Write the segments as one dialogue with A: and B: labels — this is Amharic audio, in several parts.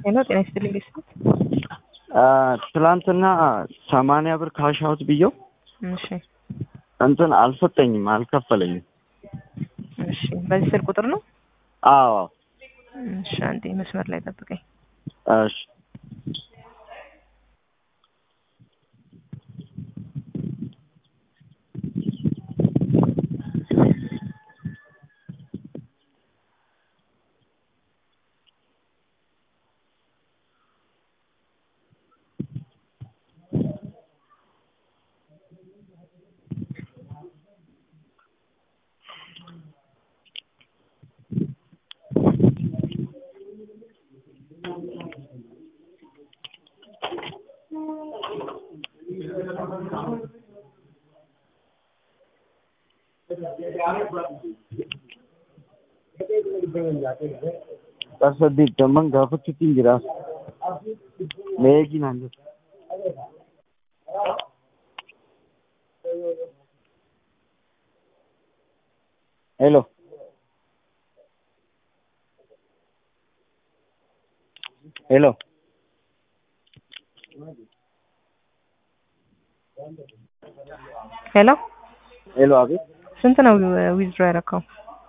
A: ሄሎ ጤና ይስጥልኝ ቤተሰብ።
B: ትላንትና ሰማንያ ብር ካሽ አውት ብየው
A: እሺ
B: እንትን አልሰጠኝም፣ አልከፈለኝም።
A: እሺ በዚህ ስልክ ቁጥር ነው?
B: አዎ
A: እሺ አንዴ መስመር ላይ ጠብቀኝ።
B: እሺ saddeettaman gaafachuutti hin jira. Meeqii naan jedhu. Hello. Hello.
A: ሄሎ
B: ሄሎ አቤት።
A: ስንት ነው ዊዝድሮ ያደረከው?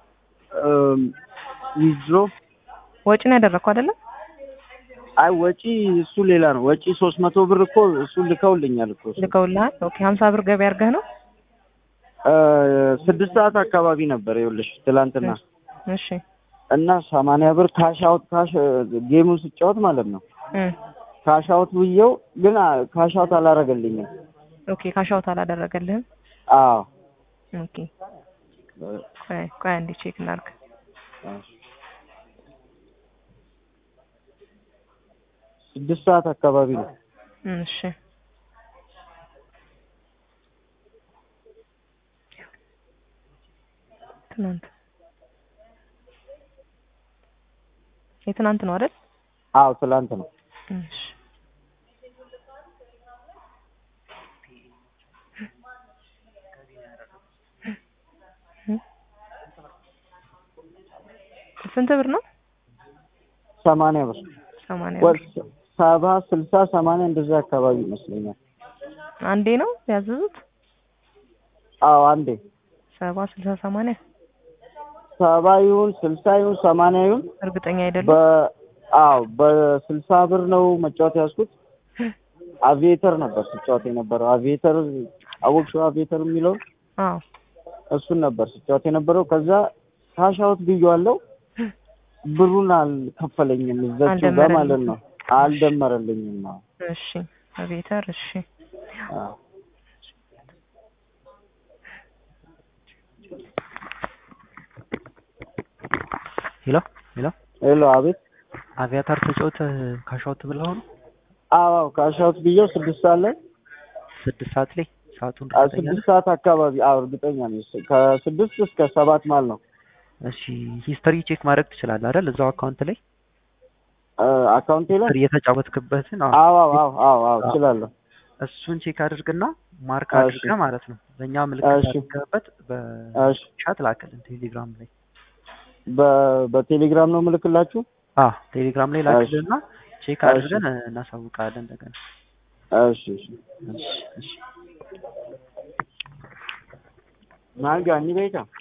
B: ዊዝድሮ
A: ወጪ ነው ያደረከው አይደለም?
B: አይ ወጪ እሱ ሌላ ነው። ወጪ ሶስት መቶ ብር እኮ እሱ ልከውልኛል እኮ እሱ።
A: ልከውልሃል? ኦኬ ሀምሳ ብር ገቢ አድርገህ ነው?
B: እ ስድስት ሰዓት አካባቢ ነበር ይኸውልሽ ትላንትና
A: እሺ
B: እና ሰማንያ ብር ካሽ አውት ካሽ ጌሙን ስጫወት ማለት ነው
A: እ
B: ካሽ አውት ብዬው ግን አ- ካሽ አውት አላረገልኝም።
A: ኦኬ ካሻውት አላደረገልህም?
B: አዎ
A: ኦኬ ቆይ ቆይ አንዴ ቼክ እናድርግ።
B: ስድስት ሰዓት አካባቢ ነው።
A: እሺ ትናንት የትናንት ነው አይደል?
B: አዎ ትላንት ነው።
A: እሺ ስንት ብር ነው?
B: ሰማንያ ብር
A: ሰማንያ
B: ወር
A: ብር።
B: ሰባ ስልሳ ሰማንያ እንደዛ አካባቢ ይመስለኛል።
A: አንዴ ነው ያዘዙት?
B: አዎ አንዴ
A: ሰባ ስልሳ ሰማንያ
B: ሰባ ይሁን ስልሳ ይሁን ሰማንያ ይሁን
A: እርግጠኛ አይደለም።
B: በ አዎ በስልሳ ብር ነው መጫወት ያዝኩት። አቪዬተር ነበር ስጫወት የነበረው። አቪዬተር አወቅሽው? አቪዬተር የሚለው
A: አዎ
B: እሱን ነበር ስጫወት የነበረው። ከዛ ካሽ አውት ብዬዋለሁ። ብሩን አልከፈለኝም እዛችሁ ጋር ማለት ነው። አልደመረልኝም ነው።
A: እሺ አቤተር እሺ
B: አዎ
C: ሄሎ ሄሎ
B: ሄሎ አቤት።
C: አቪያታር ተጫውተ ካሻውት ብለው ነው
B: አዎ ካሽ አውት ብዬው ስድስት ሰዓት ላይ
C: ስድስት ሰዓት ላይ ሰዓቱን
B: አ-
C: እርግጠኛ ነህ?
B: ስድስት ሰዓት አካባቢ አዎ እርግጠኛ ነኝ። ከስድስት እስከ ሰባት ማለት ነው።
C: እሺ ሂስትሪ ቼክ ማድረግ ትችላለህ አይደል? እዛው አካውንት ላይ
B: አ፣ አካውንቴ ላይ
C: ሂስትሪ የተጫወትክበትን አዎ።
B: አዎ አዎ አዎ አዎ አዎ እችላለሁ።
C: እሱን ቼክ አድርግና ማርክ
B: እሺ።
C: አድርገህ ማለት ነው በእኛ ምልክት
B: እሺ።
C: አድርገህበት
B: እሺ
C: በቻት ላክልን ቴሌግራም ላይ
B: በ- በቴሌግራም ነው ምልክላችሁ።
C: አዎ ቴሌግራም ላይ ላክልንና ቼክ
B: እሺ።
C: አድርገን እናሳውቃለን እንደገና
B: እሺ እሺ
C: እሺ እሺ
B: ማን ጋር እኒ ቤታ